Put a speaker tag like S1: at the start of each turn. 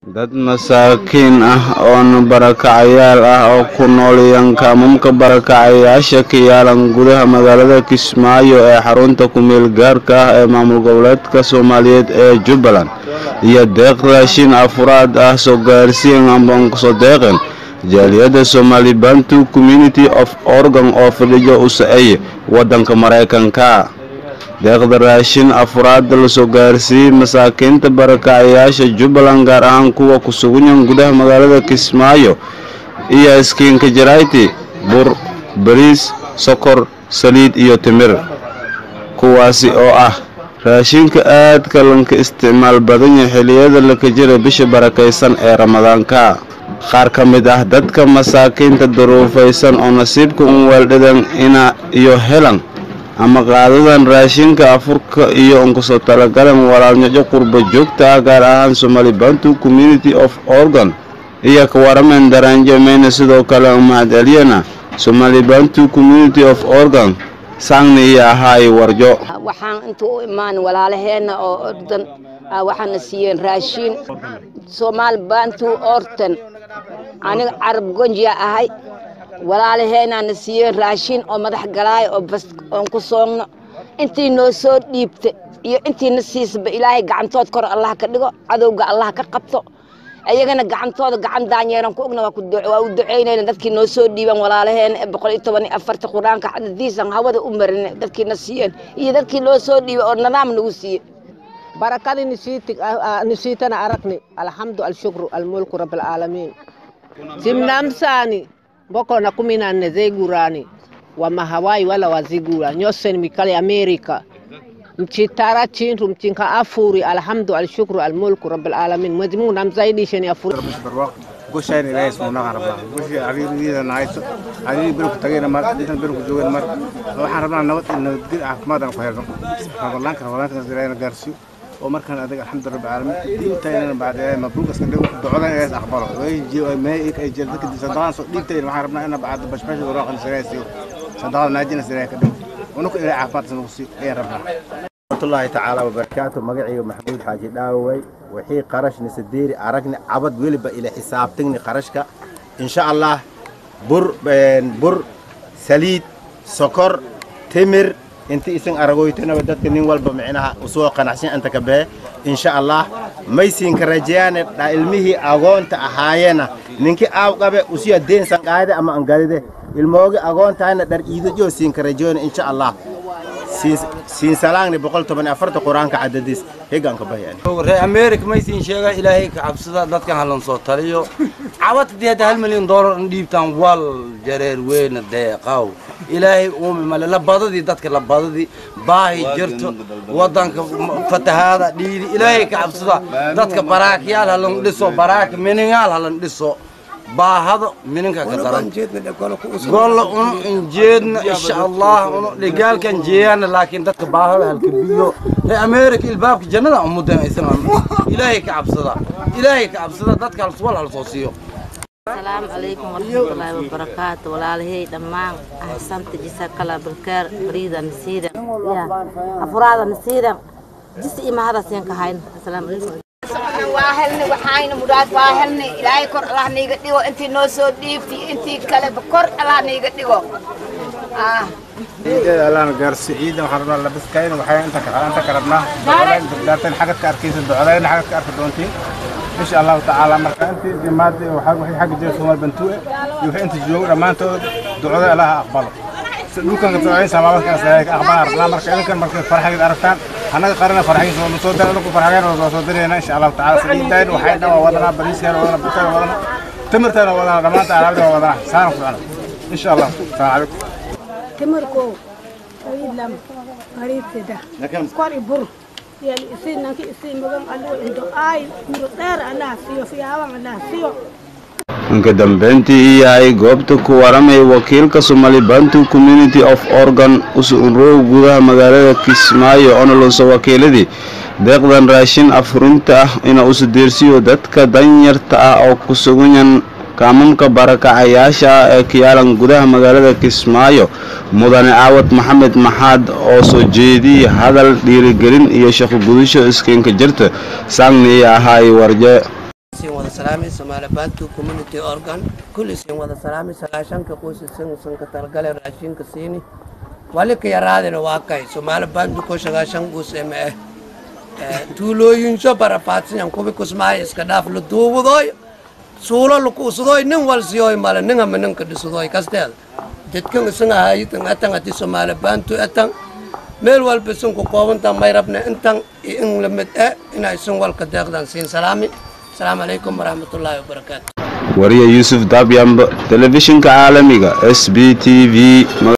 S1: dad masaakiin ah oo barakacayaal ah oo ku nool yankaamamka barakacayaasha ka yaalan gudaha magaalada kismaayo ee xarunta ku-meel gaarka ah ee maamul goboleedka soomaaliyeed ee jubbaland iyo deeq raashin afraad ah soo gaarsiin ambankusoo deeqeen jaaliyadda somali bantu community of organ oo fadhiyo u socey waddanka maraykanka deeqda raashin afraad lasoo gaarsiiyey masaakiinta barakacayaasha jubbaland gaar ahaan kuwa ku sugunyan gudaha magaalada kismaayo iyo iskiinka jarayti bur bariis sokor saliid iyo timir kuwaasi oo ah raashinka aadka lanka isticmaal badan yahay xilliyada laka jira bisha barakaysan ee ramadaanka qaar ka mid ah dadka masaakiinta duruufaysan oo nasiibka un weeldhidan ina iyo helan ama qaadadan raashinka afurka iyo unkusoo talagalan walaalnyaco qurba joogta ah gaar ahaan somali bantu community of organ iyo ka waramen daraanjo meyna sidoo kale mahadceliyana somali bantu community of organ saangna iyo ahaay warjo
S2: waxaan inta u imaan walaalaheenna oo ordan waxaana siiyeen raashiin somaal bantu ortan aniga carab gonjiya ahay walaalaheenaana siiyeen raashiin oo madax galaayo oo bas oon ku soogno intii noo soo dhiibta iyo intiina siisaba ilaahay gacantood kor allah ka dhigo cadowga allah ka qabto ayagana gacantooda gacan daanyeeran ku ogna waa u duceynayna dadkii noo soo dhiiban walaalaheena ee boqol iyo toban iyo afarta qur-aanka xadadiisan hawada u marina dadkiina siiyeen iyo dadkii loo soo dhiibay oo nidaam nagu siiye
S3: barakadi nisiitana aragni alhamdu alshukru almulku rabalcaalamiin simnamsani mboko na kumi na nne zegurani wa mahawai wala wazigura nyosen mikali amerika mchitara chintu mchinka afuri alhamdu alshukru almulku rabbil alamin mwezi Mungu namzaidisheni afuri
S4: goshayn ilaahay suunaga rabnaa goshi ariiriida nahayso ariiri berku tagayna mar intan berku joogayna mar waxaan rabnaa nabad iyo nabadgel caafimaad aan ku helno ramadaanka ramadaanka ilaahayna gaarsiiyo oo markaan adiga alxamdu rabbi caalamiin diintayna bacda ilaahay mabruuq iska dhigo ducadan ilaahay aqbalo may ay jeelta kadib sadaqadan soo dhiibtayna waxaan rabnaa inaan bacda bashbash waraaqan ilaahay siiyo sadaqada naajina ilaahay ka dhigo unuku ilaahay caafimaad nagu siiyo ayaan rabnaa
S5: الله تعالى وبركاته مقعي محمود حاجي داوي وحي قرش نسديري عرقني عبد ولي إلى حسابتني قرشك إن شاء الله بر بر سليد سكر تمر انت اسن أرغويتنا بدأت نين والبا معناها وسوق قناعسين أنت كبه إن شاء الله ما يسين كرجيان علمه أغون تأهاينا نينكي آو قبه وسيا دين سنقايدة أما أنقايدة الموغي أغون تاينا در إيدو جو سين كرجيان إن شاء الله siin salaangni boqol toban afarta qur-aanka cadadiis hegaanka bahayaan
S6: reer america maysiin sheega ilaahay ka cabsada dadkan halan soo taliyo cawadadii hadda hal milyan doolar in dhiibtaan wal jareer weyna deeqaw ilaahay uumi male labadadii dadka labadadii baahi jirto wadanka fatahaada dhiidi ilaahay ka cabsada dadka baraakyaal halan dhiso baraak miningaal halan dhiso baahado mininka ka daran golla unu injeedna insha allah unu dhigaalkan jeeyana laakiin dadka baahada halka biyo ree america ilbaabka jannada umudan aysan ilaahay ka cabsada ilaahay ka cabsada dadka halswal hal soo siiyo
S7: السلام عليكم ورحمة الله وبركاته ولا هي دمان أحسنت جزاك الله بالخير بريدة نسيرة يا أفراد نسيرة جزء ما هذا سين كهين السلام عليكم
S2: waa helnay waxaayna muraad waa helnay ilaahay kor allah niiga dhigo intii noo soo dhiibtay intii kaleba kor allah niiga dhigo
S4: ciideeda allaana gaarsiiyo ciidan waxaan rabnaa labiskayna waxay inta ka inta ka rabnaa ducadayn xagad ka arkaysa ducadayna xagad ka arki doontiin insha allahu tacaala marka intii dimaada waxaa waxay xagga jira soomaal bantuue iyo waxay inta joogo dhammaantood ducada allaha aqbalo dhulkan ka ducayn samaamadkaas ilaahay ka aqbala rabnaa marka idinkan markay farxageed aragtaan annaga qarana farxagiisa waa soo dara dhulku farxageen waa soo dirayna insha allahu tacaala saliidayn waxay dhan waa wadanaa bariiskeena wadanaa buteena wadanaa timirteena wadanaa dhammaanta alaabada waa wadanaa saana ku ficna insha allah salaamu calaykum
S8: timirko idlam qariibtida kori bur yal isi nanki isi magan allo indo ay muro dheer allah siyo fiyaaban allah siyo
S1: inka dambeyntii i yahay goobta ku waramaya wakiilka somali bantu community of organ usunrow gudaha magaalada kismaayo onoloso wakiiladii deeqdan raashin afurinta ah ina usudeersiyo dadka danyarta ah oo ku suganyan kaamamka barakacayaasha ah ee kiyaalan gudaha magaalada kismaayo mudane caawad maxamed maxaad oo soo jeediyey hadal dhiirigelin iyo shaqo gudasho iskiinka jirta saangni iyo ahaay warje
S9: sin wada salaamay Soomaali Bantu Community Organ kulli sin wada salaamay sagaashanka qoys sin san ka talgale raashinka siini wali ka yaraadina waa kay Soomaali Bantu ko sagaashan qoys ee tuulooyin soo barapaadsan yan kubi kusmaay iska dhaaf la duubudoy suulo la kuusadoy nin wal siyoy mala nin ama nin ka dhisadoy kasteed dadkan isan ahaayitan atan ati Soomaali Bantu atan meel walba isan ku koobanta may rabna intan iyo in la mid ah inay isan walka deeqdan siin salaami السلام عليكم ورحمة الله وبركاته
S1: wariye yuusuf daabyambe telefishinka caalamiga s b t v